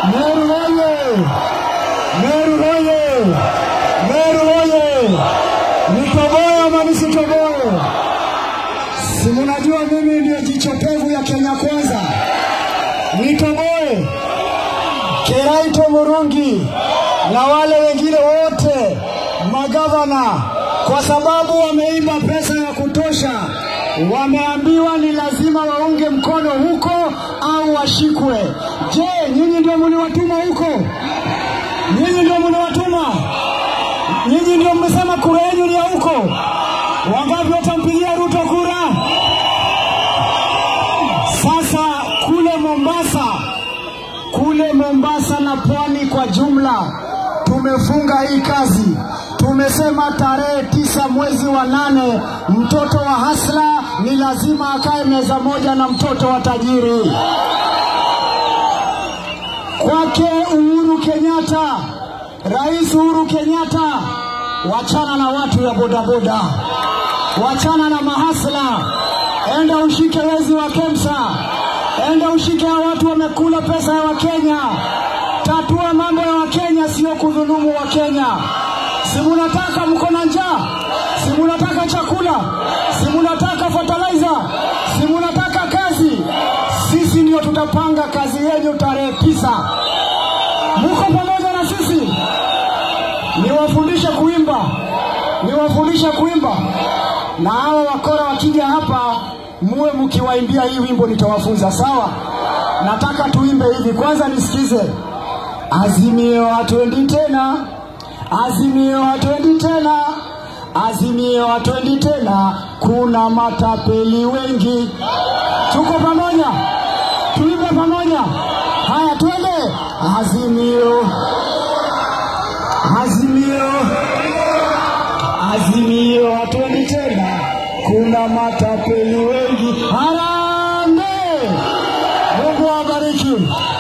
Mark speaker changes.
Speaker 1: Meru oye! Meru oye! Meru oye! Nitoboe ama nisitoboe? Si mnajua mimi ndio jicho pevu ya Kenya Kwanza. Nitoboe Keraito Murungi na wale wengine wote magavana, kwa sababu wameiba pesa ya kutosha, wameambiwa ni lazima waunge mkono huko au washikwe. Je, nyinyi ndio mliwatuma huko? Nyinyi ndio mliwatuma? Nyinyi ndio mmesema kura yenu ni ya huko? Wangapi watampigia Ruto kura? Sasa kule Mombasa, kule Mombasa na pwani kwa jumla, tumefunga hii kazi. Tumesema tarehe tisa mwezi wa nane, mtoto wa hasla ni lazima akae meza moja na mtoto wa tajiri. Kwake Uhuru Kenyatta, Rais Uhuru Kenyatta, wachana na watu ya bodaboda, wachana na mahasla, enda ushike wezi wa KEMSA, enda ushike hao watu wamekula pesa ya Wakenya. Tatua mambo ya Wakenya, sio kudhulumu Wakenya. Si munataka mko na njaa? Si munataka chakula? Si munataka fertilizer? Si munataka kazi? Sisi ndio tutapanga kazi yenu tarehe tisa. Muko pamoja na sisi? Niwafundishe kuimba, niwafundishe kuimba, na hawa wakora wakija hapa muwe mkiwaimbia hii wimbo, nitawafunza sawa. Nataka tuimbe hivi, kwanza nisikize. Azimio hatwendi tena, Azimio hatwendi tena, Azimio hatwendi tena, kuna matapeli wengi. Tuko pamoja, tuimbe pamoja. Haya, twende. Azimio, Azimio, Azimio hatwendi tena, kuna matapeli wengi. Harambee! Mungu awabariki.